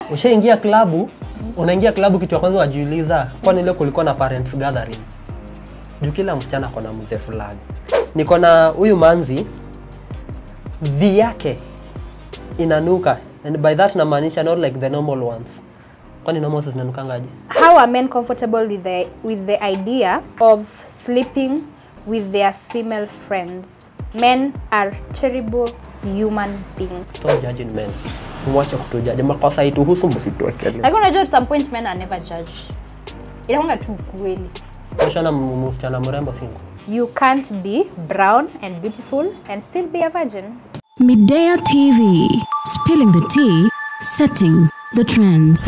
Ushaingia klabu, unaingia klabu, kitu ya kwanza wajiuliza, kwani leo kulikuwa na parents gathering? Juu kila msichana ako na mzee fulani. Niko na huyu manzi, vi yake inanuka, and by that namaanisha not like the normal ones. Kwani normal zinanukangaje? How are men comfortable with the with the idea of sleeping with their female friends? Men are terrible human beings. Stop judging men. Mwache kutujaji. Makosa ituhusu msituwekele. Lakini unajua at some point men are never judged. Inakuanga tu ukweli. Ushana msichana mrembo single. You can't be brown and beautiful and still be a virgin. Midea TV, spilling the tea, setting the trends.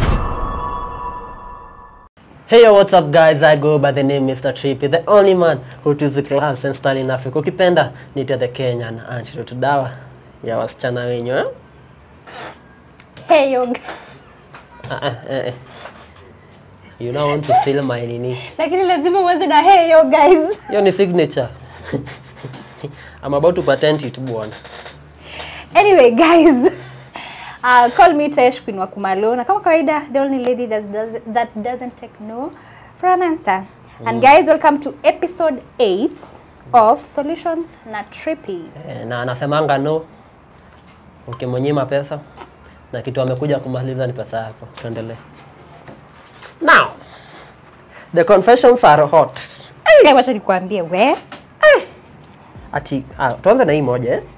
Hey yo, what's up guys? I go by the name Mr. Trippy, the only man who took the class and style in Africa. Ukipenda nite the Kenyan antidote dawa ya wasichana wenyu eh? Hey yo. Ah, ah, eh, eh. You don't want to steal my nini. Lakini lazima uanze na hey yo guys. Hiyo ni signature. I'm about to patent it bwana. Anyway guys. Uh, call me Tesh Queen wa Kumalo na kama kawaida the only lady that, does, that doesn't take no for an answer. And guys welcome to episode 8 of Solutions na Trippy. Eh, na anasemanga no ukimnyima pesa na kitu amekuja kumaliza ni pesa yako. Tuendelee. Now, the confessions are hot. Hey, wacha nikwambie we. Ati ah, tuanze na hii moja eh?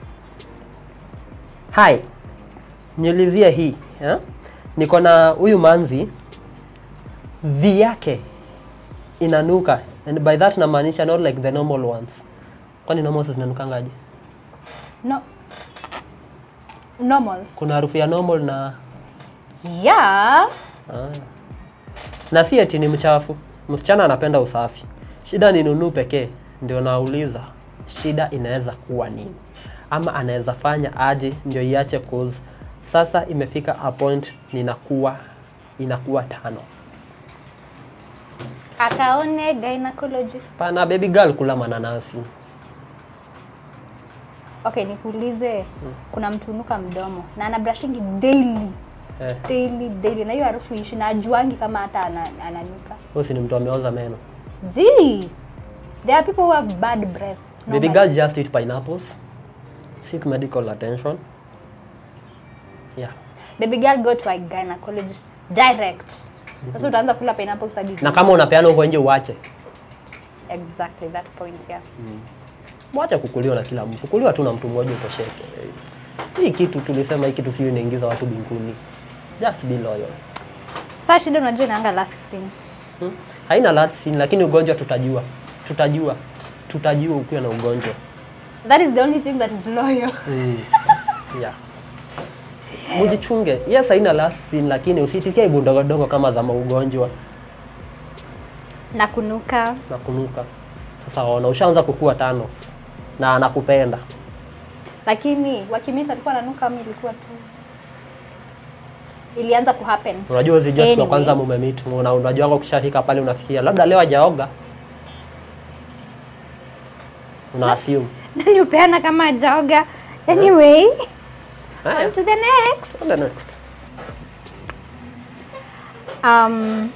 Hi. Niulizie hii eh? Niko na huyu manzi vi yake inanuka and by that namaanisha not like the normal ones. Kwani normal zinanukangaje? No. Normals. Kuna harufu ya normal na Yeah. ah. Na si eti ni mchafu. Msichana anapenda usafi. Shida ni nunu pekee. Ndio nauliza shida inaweza kuwa nini, ama anaweza fanya aje ndio iache cause sasa imefika a point ninakuwa inakuwa tano. Akaone gynecologist. Pana baby girl kula mananasi. Okay, nikuulize kuna mtu unuka mdomo na ana brushingi daily Eh, daily daily na hiyo harufu ishi na ajuangi kama hata ana, ananuka. huyu si ni mtu ameoza meno. Zii. There are people who have bad breath. Baby normally. girl just eat pineapples. Seek medical attention. Yeah. Baby girl go to a gynecologist direct. Sasa utaanza kula pineapples hadi. Na kama unapeana huko nje uache. Exactly that point yeah. Mwache kukuliwa na kila mtu. Kukuliwa tu na mtu mmoja utosheke. Hii kitu tulisema hii kitu sio inaingiza watu binguni. Just be loyal. Sasa shida unajua inaanga last scene. Hmm? Haina last scene lakini ugonjwa tutajua. Tutajua. Tutajua ukiwa na ugonjwa. That is the only thing that is loyal. Yeah. Mujichunge. Yes, haina last scene lakini usitikie ibu ndogo ndogo kama za maugonjwa na kunuka. na kunuka. Sasa ona ushaanza kukua tano na anakupenda. Lakini wakimisa alikuwa ananuka ama ilikuwa tu ilianza kuhappen. Unajua hizi siku ya Anyway. kwanza mumemeet, una unajua ukishafika pale unafikia labda leo hajaoga. Una assume. Nani upeana kama ajaoga. Anyway, Haya, on to the next. the next. Um,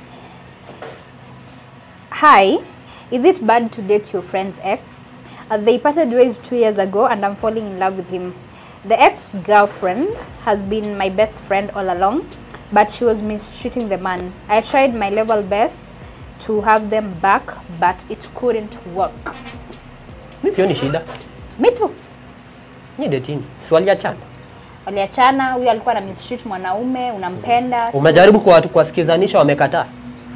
hi, is it bad to date your friend's ex? Uh, they parted ways two years ago and I'm falling in love with him. The ex-girlfriend has been my best friend all along, but she was mistreating the man. I tried my level best to have them back, but it couldn't work. Mimi sioni shida. Me too. Ni dating. Si waliachana. Waliachana, huyo alikuwa na mistreat mwanaume, unampenda. Umejaribu kwa watu kuwasikizanisha wamekataa.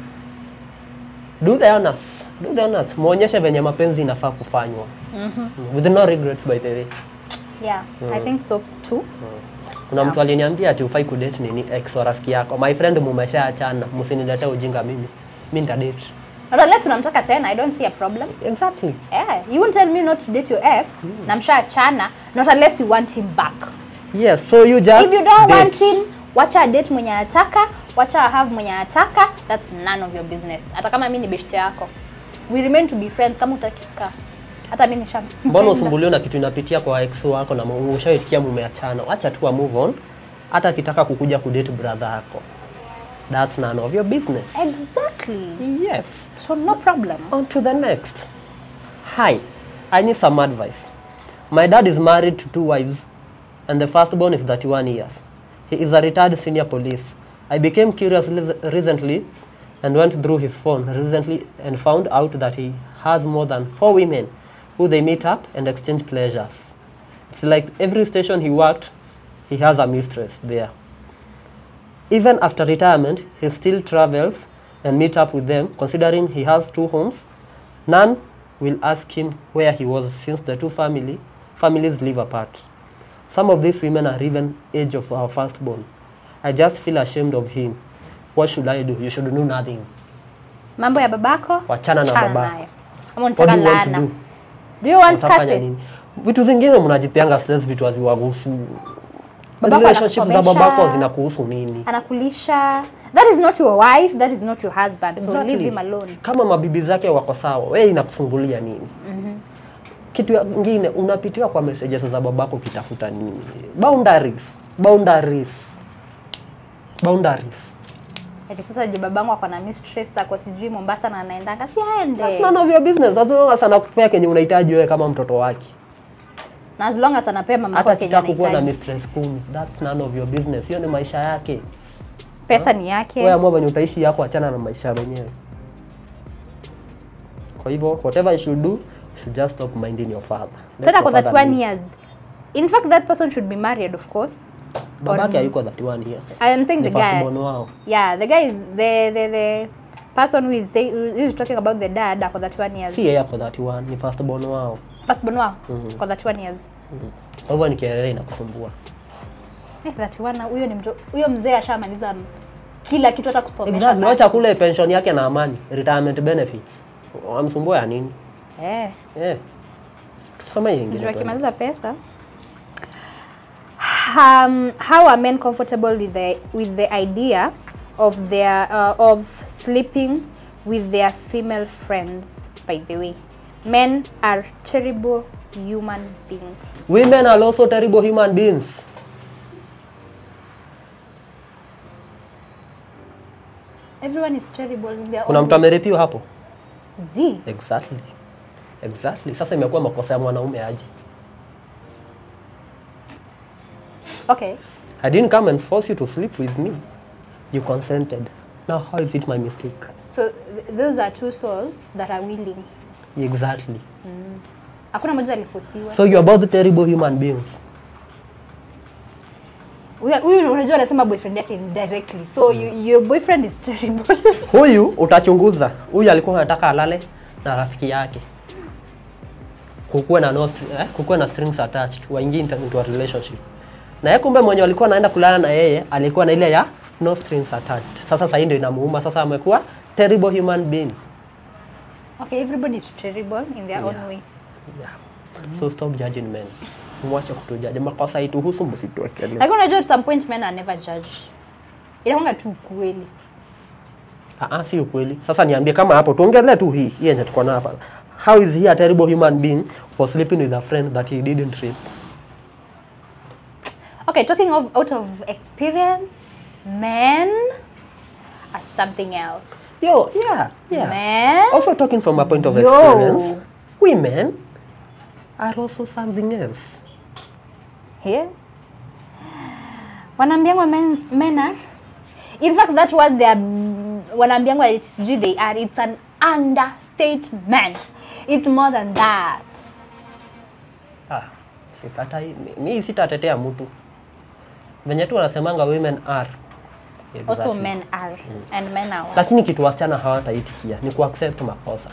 Do the honors. Do the honors. Muonyeshe venye mapenzi inafaa kufanywa. With no regrets by the way. Yeah, I think so too. Kuna mtu aliniambia ati ufai kudate nini ex wa rafiki yako. My friend mumeshaachana, msiniletee ujinga mimi. Mimi nitadate. Not unless unamtaka tena, I don't see a problem. Exactly. Yeah, you won't tell me not to date your ex na mshaachana not unless you want him back. Yes, so you just If you don't date. want him, wacha date mwenye anataka, wacha have mwenye anataka, that's none of your business. Hata kama mimi ni beshte yako. We remain to be friends kama utakika. Hata mimi nisha. Mbona usumbuliwe na kitu inapitia kwa ex wako na mu- ushaitikia mumeachana? Acha tu wa move on. Hata akitaka kukuja kudate brother yako. That's none of your business. Exactly. Yes. So no problem. On to the next. Hi, I need some advice. My dad is married to two wives, and the firstborn is 31 years. He is a retired senior police. I became curious lis- recently and went through his phone recently and found out that he has more than four women who they meet up and exchange pleasures. It's like every station he worked, he has a mistress there. Even after retirement, he still travels and meet up with them, considering he has two homes. None will ask him where he was since the two family families live apart. Some of these women are even age of our firstborn. I just feel ashamed of him. What should I do? You should do nothing. Mambo ya babako? Wachana na chana babako. nayo. Ama What unataka do you want to laana? do? Do you want Utafanya curses? nini? Vitu zingine mnajipeanga stress vitu haziwagusu. Babako Relationship za anakusomesha. babako zinakuhusu nini? Anakulisha. That is not your wife, that is not your husband. So Exactly. leave him alone. Kama mabibi zake wako sawa, wewe inakusumbulia nini? Kitu ya- kingine unapitiwa kwa messages za babako ukitafuta nini? Boundaries. Boundaries. Boundaries. Ati sasa je babangu ako na mistress ako sijui Mombasa na anaendanga si aende. That's none of your business. As long as anakupea kenye unahitaji wewe kama mtoto wake. Na as long as anapea mama Hata yake Kenya akitaka kuwa na anahitaji. mistress kumi, that's none of your business. Hiyo ni maisha yake. Pesa ni yake. Wewe amua venye utaishi yako, achana na maisha wenyewe. Kwa hivyo whatever you should do, you should just stop minding your father. Let Tena your kwa that father one live. years. In fact that person should be married of course. Babake hayuko 31 years. I am saying Ni the guy. firstborn wao. Yeah, the guy is the the the person who is say, who is talking about the dad ako that one years. Si yeye ako 31, ni firstborn wao. First born wao kwa that one years. Kwa hivyo nikielelea inakusumbua. Eh, that one huyo ni mtu huyo mzee ashamaliza m- kila kitu hata kusomesha. Exactly. basi. Wacha kule pension yake na amani, retirement benefits. Wamsumbua ya nini? Eh. Eh. Tusome hiyo Mtu ingine. tuone. akimaliza pesa um, how are men comfortable with the with the idea of their uh, of sleeping with their female friends by the way men are terrible human beings Women are also terrible human beings. everyone is terrible in their Kuna own mtu ameripiwa hapo? Z. Exactly. Exactly. Sasa imekuwa makosa ya mwanaume aje. okay I didn't come and force you to sleep with me. You consented. Now how is it my mistake? so th those are two souls that are willing Exactly. hakuna moja alifosiwa So you're both terrible human beings. Huyu- huyu unajua anasema boyfriend yake directly so you, your boyfriend is terrible Huyu utachunguza. Huyu alikuwa anataka alale na rafiki yake. Kukuwe na no, str- eh, kukuwe na strings attached, waingie into into a relationship. Na yeye kumbe mwenye alikuwa anaenda kulala na yeye alikuwa na ile ya no strings attached. Sasa sasa hii ndio inamuuma, sasa amekuwa terrible human being. okay everybody is terrible in their own way Yeah. So stop judging men. Mwache kutujaji. Makosa ituhusu msituwekelee. lakini unajua at some point men are never judge inakwanga tu ukweli Ah, ah, si ukweli. Sasa niambie kama hapo tuongelee tu hii hii yenye tuko nayo hapa. How is he a terrible human being for sleeping with a friend that he didn't rape? okay talking of out of experience men are something else Yo, yeah, yeah. men Also talking from a point of Yo. experience, women are also something else. here wanaambiangwa men, men are in fact that what they are wanaambiangwa eti sijui they are it's an understatement it's more than that Ah, sikatai. mi- Mi sitatetea mtu. Venye tu wanasemanga women are. also Exactly. men are and men are worse. Lakini kitu wasichana hawataitikia ni kuaccept makosa.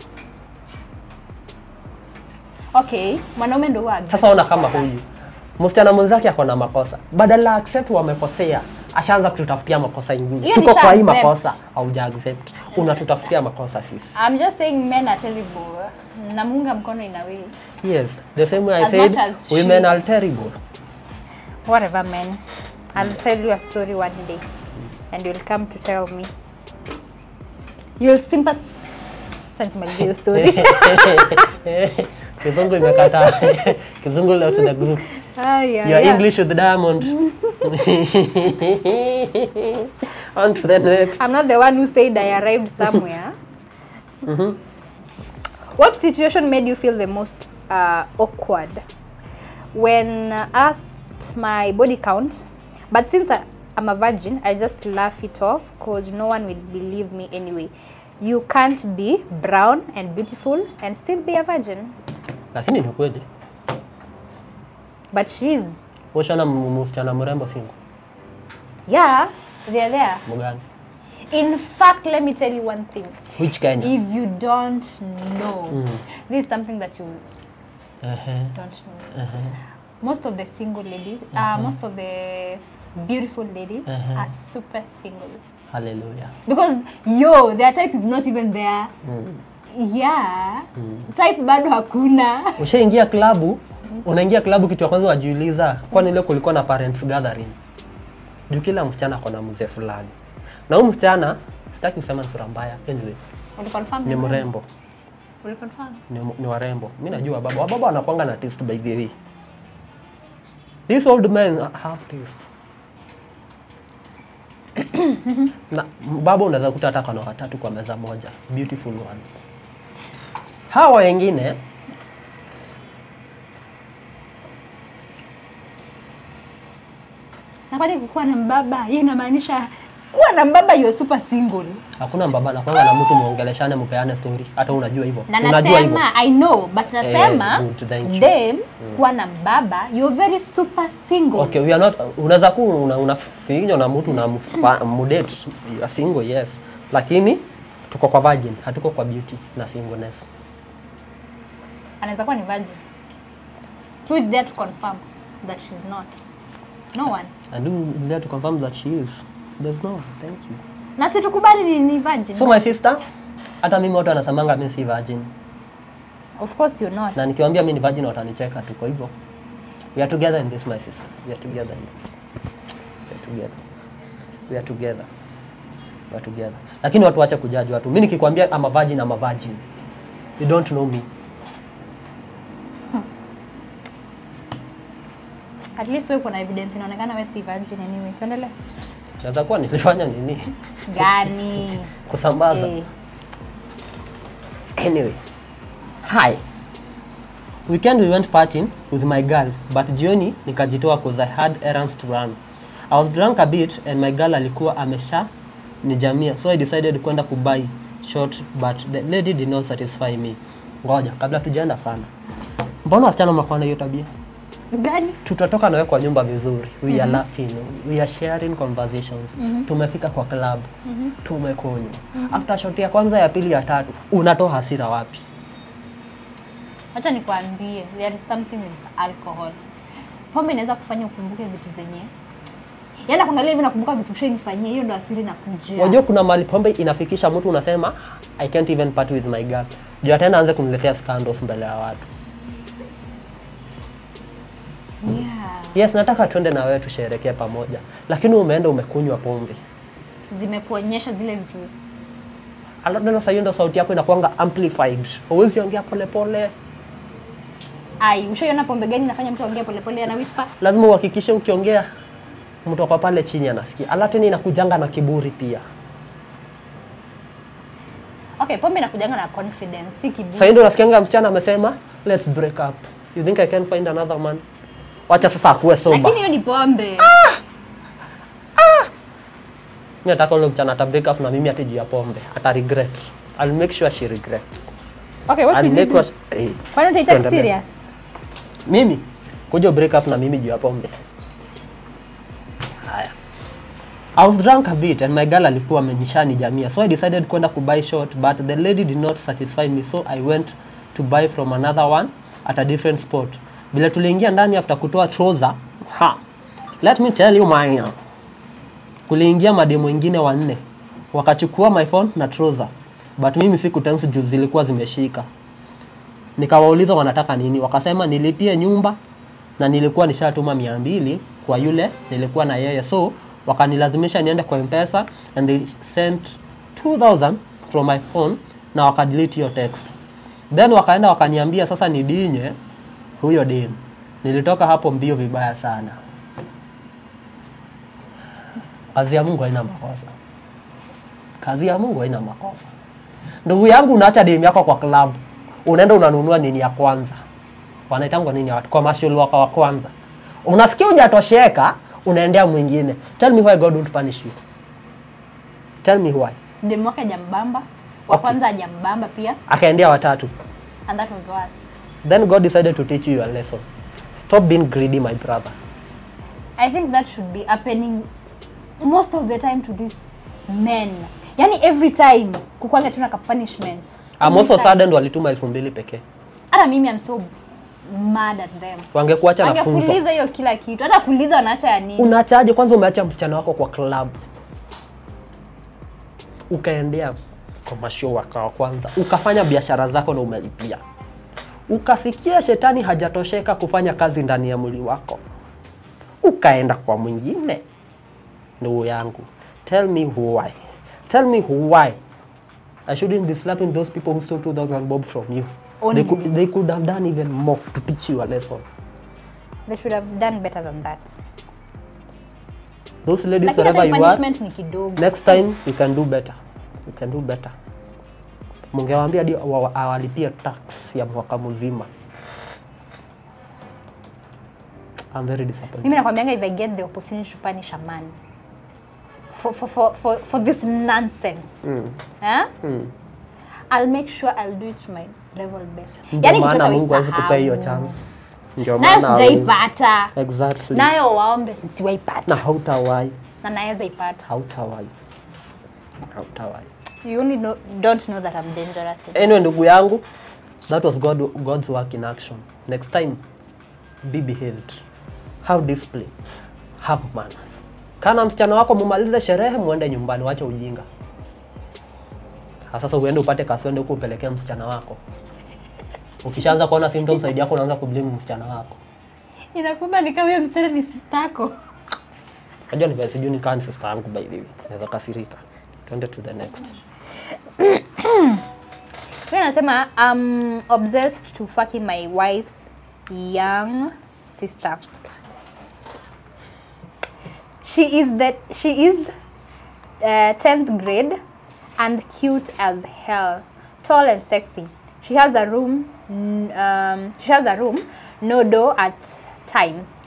okay mwanaume ndo huwa Sasa ona kama huyu msichana mwenzake ako na makosa, badala accept wamekosea, ashaanza kututafutia makosa ingine. Hiyo Tuko nisha kwa hii accept. makosa, hauja accept, unatutafutia makosa sisi. I'm just saying men are terrible. Namunga mkono in a way. Yes, the same way I As said much as women she- are terrible. Whatever, man. I'll tell you a story one day, and you'll come to tell me. You'll sympathize. Nisimalizie hiyo story. Kizungu imekataa. Kizungu leo to the group. Ah, yeah, Your yeah. English with Diamond. On to the next. I'm not the one who said I arrived somewhere. Mhm. What situation made you feel the most uh, awkward? When uh, asked my body count, but since I, I'm a virgin, I just laugh it off because no one will believe me anyway. You can't be brown and beautiful and still be a virgin. Lakini ni kweli. But she's, Ushana msichana mrembo single. yeah, they're there. Mgani? In fact, let me tell you one thing. Which Kenya? If you don't know, Mm. this is something that you Ehe. don't know. Ehe. most of the single ladies, uh, most of the beautiful ladies Uh-huh. are super single Hallelujah. because yo their type is not even there. Mm. Yeah, type bado hakuna. Ushaingia klabu, unaingia klabu, kitu ya kwanza wajiuliza, kwani leo kulikuwa na parents gathering? Juu kila msichana ako na mzee fulani, na huyu msichana sitaki kusema ni sura mbaya, anyway, Uliconfirm? ni mrembo, Uliconfirm? ni, ni warembo. Mi najua wababa, wababa wanakwanga na taste by the way. These old men have taste. na baba unaweza kuta hata kana watatu kwa meza moja, beautiful ones. Hawa wengine Na kwani kukuwa na mbaba hiyo inamaanisha kuwa na mbaba you're super single. hakuna mbaba nakwanga na mtu muongeleshane, mpeane story, hata unajua hivyo, Na Si unajua hivyo. nasema I know but nasema good, thank you. dem kuwa na mbaba you're very super single. Okay, we are not unaweza kuwa una, unafinywa na mtu na mudate you are single yes, lakini tuko kwa virgin, hatuko kwa beauty na singleness. anaweza kuwa ni virgin who is there to confirm that she's not no one And who is there to confirm that she is? There's no. Thank you. na si tukubali ni, ni virgin So my sister, hata mimi watu wanasemanga mimi si virgin, of course you're not na nikiwaambia mimi ni virgin watanicheka tu. Kwa hivyo we are together in this, my sister. We are together in this. We are together. We are together. We are together. Lakini watu wache kujaji watu. Mimi nikikwambia I'm a virgin, I'm a virgin. You don't know me. at least wewe kuna evidence inaonekana wewe si virgin anyway tuendelee Naweza kuwa nilifanya nini? gani Kusambaza. eh, Anyway, hi. Weekend we went partying with my girl, but jioni nikajitoa cause I had errands to run. I was drunk a bit and my girl alikuwa amesha nijamia, so I decided kwenda kubuy short but the lady did not satisfy me. Ngoja, kabla tujaenda sana. Mbona wasichana mnakuwa na hiyo tabia? gani tutatoka nawe kwa nyumba vizuri we are laughing we are sharing conversations tumefika kwa club tumekunywa after shot ya kwanza ya pili ya tatu unatoa hasira wapi acha nikwambie there is something with alcohol pombe inaweza kufanya ukumbuke vitu zenye yaani kuangalia hivi nakumbuka vitu shenifanyia hiyo ndo asiri na kuja Wajua kuna mahali pombe inafikisha mtu unasema I can't even party with my girl. Ndio tena anze kuniletea scandals mbele ya watu. yeah. Yes, nataka twende na wewe tusherekee pamoja. Lakini umeenda umekunywa pombe. zimekuonyesha zile vitu Alafu tena sasa hiyo ndio sauti yako inakuanga amplified. Huwezi ongea polepole. ai ushaiona pombe gani inafanya mtu aongee polepole ana whisper Lazima uhakikishe ukiongea mtu ako pale chini anasikia. Alafu tena inakujanga na kiburi pia. okay pombe inakujanga na confidence si kiburi Sasa ndio unasikianga msichana amesema let's break up. You think I can find another man? Wacha sasa akuwe sober. lakini hiyo ni pombe Mimi nataka ule msichana ata break up na mimi ati juu ya pombe. Ata regret. I'll make sure she regrets. okay what I'll will you make do sure hey, why don't you take tuendelee. serious Mimi kuja break up na mimi juu ya pombe. Haya. I was drunk a bit and my girl alikuwa amenishani jamia so I decided kwenda kubuy short but the lady did not satisfy me so I went to buy from another one at a different spot. Vile tuliingia ndani after kutoa trouser, ha. Let me tell you mine. Kuliingia mademu wengine wanne wakachukua my phone na trouser but mimi siku tense juu zilikuwa zimeshika. Nikawauliza wanataka nini, wakasema nilipie nyumba na nilikuwa nishatuma mia mbili kwa yule nilikuwa na yeye, so wakanilazimisha niende kwa mpesa and they sent 2000 from my phone na wakadelete hiyo text, then wakaenda wakaniambia sasa nidinye huyo dem. Nilitoka hapo mbio vibaya sana. Kazi ya Mungu haina makosa. Kazi ya Mungu haina makosa. Ndugu yangu, unaacha demu yako kwa klabu, unaenda unanunua nini ya kwanza, wanaitangwa nini ya watu, commercial waka wa kwanza, unasikia hujatosheka, unaendea mwingine. Tell me why God won't punish you. Tell me why. Demu wake hajambamba. Wa Okay. kwanza hajambamba pia Akaendea watatu. and that was worse. Then God decided to teach you your lesson. Stop being greedy, my brother. I think that should be happening most of the time to these men. Yani every time kukwanga tuna ka punishment. I'm Every also time. saddened walituma elfu mbili pekee. Hata mimi I'm so mad at them. Wangekuacha na funzo. Wangefuliza hiyo kila kitu. Hata fuliza wanaacha ya nini? Unaachaje kwanza? Umeacha msichana wako kwa club, ukaendea commercial waka wa kwanza, ukafanya biashara zako na umelipia, ukasikia shetani hajatosheka kufanya kazi ndani ya mwili wako, ukaenda kwa mwingine. Ndugu yangu, tell me why, tell me why I shouldn't be slapping those people who stole 2000 bob from you. Only. They could, they could have done even more to teach you a lesson. They should have done better than that. Those ladies, Lakini wherever hata you are, punishment ni kidogo. next time you can do better you can do better mungewaambia hadi wa- awalipie tax ya mwaka mzima I'm very disappointed. Mimi nakwambianga if I get the opportunity to punish a man for for for for, for this nonsense. Eh? I'll make sure I'll do it to my level best. Ndio kitu maana hata Mungu hawezi kupea hiyo usisahau. chance. Ndio Nayo maana hawezi. sijaipata. Exactly. Nayo waombe siwaipata. Na hautawai, Na naweza ipata. hautawai. Hautawai. You only know, don't know that I'm dangerous. Anyway, ndugu yangu, that was God, God's work in action. Next time, be behaved. Have discipline. Have manners. Kana msichana wako mumalize sherehe, muende nyumbani, wache ujinga. Ha, Sasa uende upate kaswende huko upelekee msichana wako. Ukishaanza kuona symptoms side yako, unaanza kublame msichana wako. Inakumba ni kama huyo msichana ni sister yako. Najua ni sijui ni kani sister yangu by the way. Naweza kasirika. Twende to the next. Mimi nasema I'm obsessed to fucking my wife's young sister. She is that she is uh, 10th grade and cute as hell, tall and sexy. She has a room n- um, she has a room no door at times.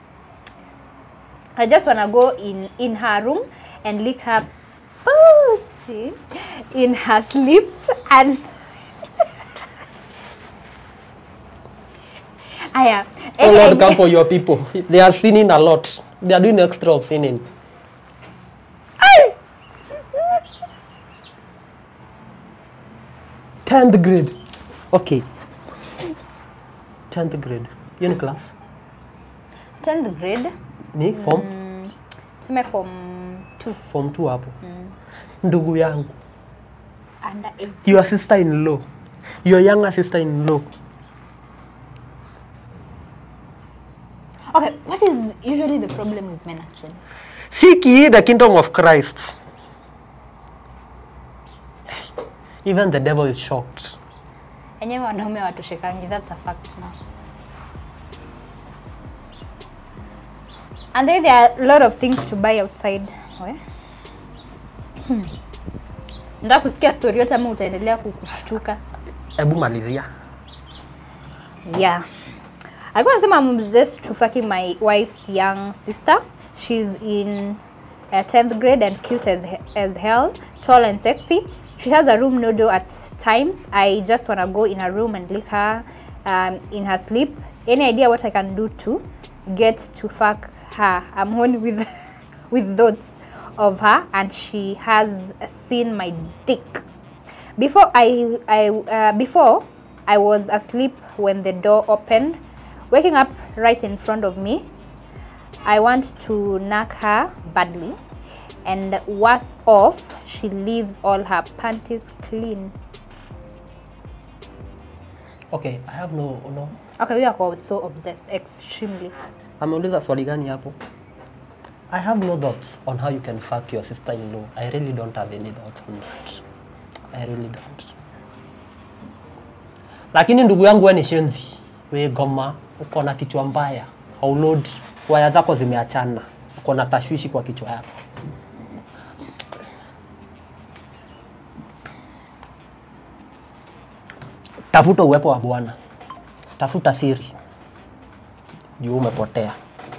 I just wanna go in in her room and lick her pussy in her sleep and Aya. Oh Lord, and- come for your people. They are sinning a lot. They are doing extra of sinning. Tenth grade. Okay. Tenth grade. Hiyo ni class. 10th grade Ni form tuseme form 2 form 2 hapo. Ndugu yangu, under 8 your sister in law. Your younger sister in law. okay what is usually the problem with men actually Seek ye the kingdom of Christ. Even the devil is shocked. enyewe wanaume watoshekangi that's a fact now and then there are a lot of things to buy outside We? Hmm. nataka kusikia story yote ama utaendelea kukushtuka Hebu malizia. Yeah. I was saying I'm obsessed to fucking my wife's young sister. She's in uh, 10th grade and cute as, he- as hell, tall and sexy. She has a room no door at times. I just want to go in her room and lick her um, in her sleep. Any idea what I can do to get to fuck her? I'm horny with, with thoughts of her and she has seen my dick. Before I, I uh, before I was asleep when the door opened, waking up right in front of me. I want to knock her badly, and worse off, she leaves all her panties clean. Okay, I have no no. Okay, we are all so obsessed, extremely. Ameuliza swali gani hapo? I have no thoughts on how you can fuck your sister-in-law. I really don't have any thoughts on that. I really don't. Lakini ndugu yangu wewe ni shenzi. We goma, uko na kichwa mbaya. Haulodi. Waya zako zimeachana. Uko na tashwishi kwa kichwa yako. tafuta uwepo wa bwana tafuta siri juu umepotea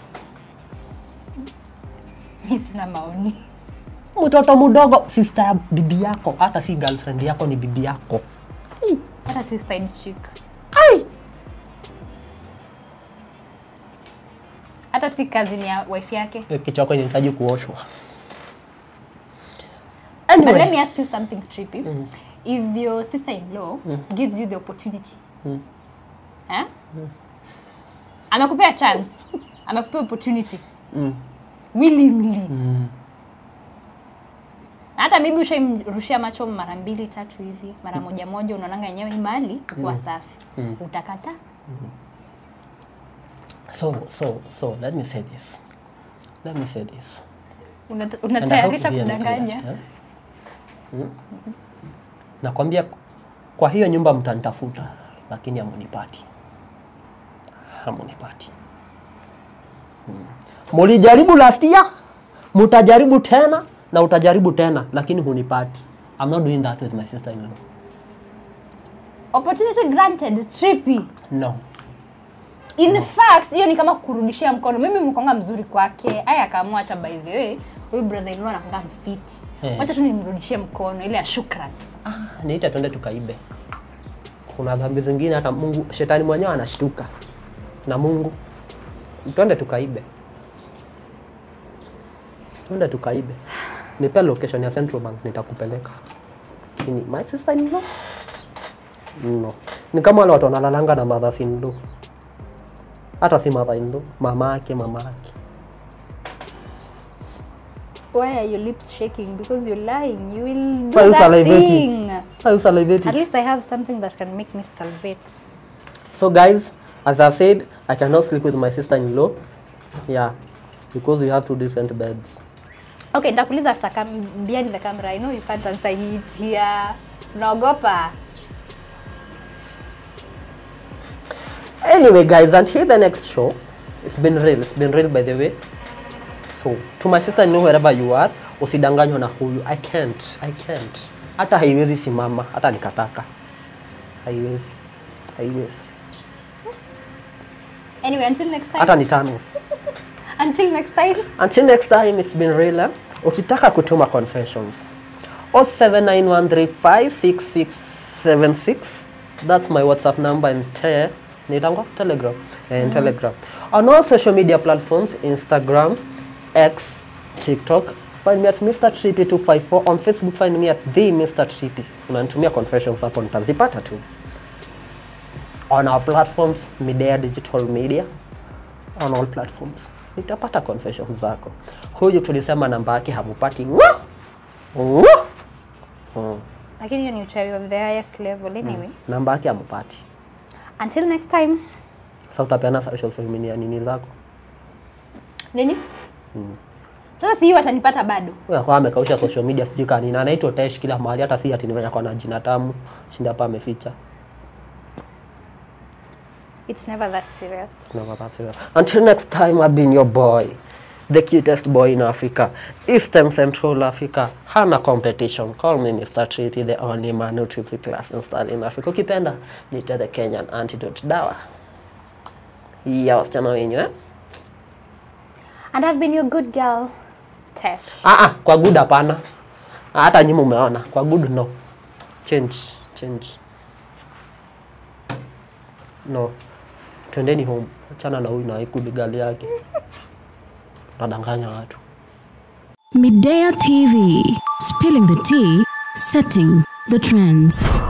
mi sina maoni mtoto mdogo sister ya bibi yako hata si girlfriend yako ni bibi yako hata si side chick Ai! hata si cousin ya wife yake Hiyo kichwa yako inahitaji kuoshwa But let anyway me ask you something trippy. If your sister-in-law gives you the opportunity, eh? amekupea chance, amekupea opportunity willingly, hata maybe ushaimrushia macho mara mbili tatu hivi, mara moja moja, unaonanga yenyewe hii mali kuwa safi, utakata so so so let me say this let me say this Unata- And I hope unatayarisha you hear me kudanganya. too, eh? Mm? nakwambia kwa hiyo nyumba mtanitafuta lakini hamunipati hamunipati Mm. mulijaribu last year mutajaribu tena na utajaribu tena lakini hunipati I'm not doing that with my sister in law Opportunity granted, trippy. no in fact hiyo ni kama kurudishia mkono mimi mkonga mzuri kwake aya akaamua acha by the way huyu brother in law anakonga mfiti Eh. wacha tu nimrudishie mkono ile ya shukran niite twende tukaibe kuna dhambi zingine hata mungu shetani mwenyewe anashtuka na mungu twende tukaibe twende tukaibe nipe location ya central bank nitakupeleka lakini my sister in law no ni kama wale watu wanalalanga na mothers in law hata si mother in law mama yake mama yake why are your lips shaking because you're lying you will do Why you that salivating? thing Are you salivating? at least i have something that can make me salivate So guys, as I've said, I cannot sleep with my sister-in-law. Yeah, because we have two different beds. okay nitakuuliza after cam behind the camera i know you can't answer it here unaogopa Anyway, guys, until the next show, it's been real. It's been real, by the way. So, to my sister-in-law, wherever you are, usidanganywa na huyu. I can't. I can't. Hata haiwezi simama, hata nikataka. Haiwezi. Haiwezi. anyway until next time Hata ni tano. until next time Until next time, it's been real. Eh? Ukitaka kutuma confessions 0791356676 that's my WhatsApp number and te nitango Telegram and Telegram on all social media platforms Instagram X TikTok find me at Mr. Trippy 254 on Facebook find me at the Mr. Trippy unanitumia confessions hapo nitazipata tu on our platforms Midea Digital Media on all platforms nitapata confessions zako huyu tulisema namba yake hamupati Ngwa! Ngwa! Mm. lakini hiyo ni uchawi of the highest level anyway namba yake hamupati until next time sa utapeana social media nini zako nini sasa si hiyo watanipata bado Huyu akawa amekausha social media sijui kanini anaitwa Tesh kila mahali hata si ati nimenya kwa na jina tamu shinda hapa ameficha it's never that serious Never that serious. Until next time, I've been your boy, the cutest boy in Africa, Eastern Central Africa. Hana competition. Call me Mr. Treaty, the only man who trips the class and style in Africa. Ukipenda, nita the Kenyan antidote dawa ya wasichana wenyu eh? and i've been your good girl tesh Ah, ah, kwa good hapana. Ah, Hata nyinyi umeona. Kwa good no. Change, change. No. Twendeni home. Achana na huyu na ikudigali yake. Nadanganya watu. Midea TV, spilling the tea, setting the trends.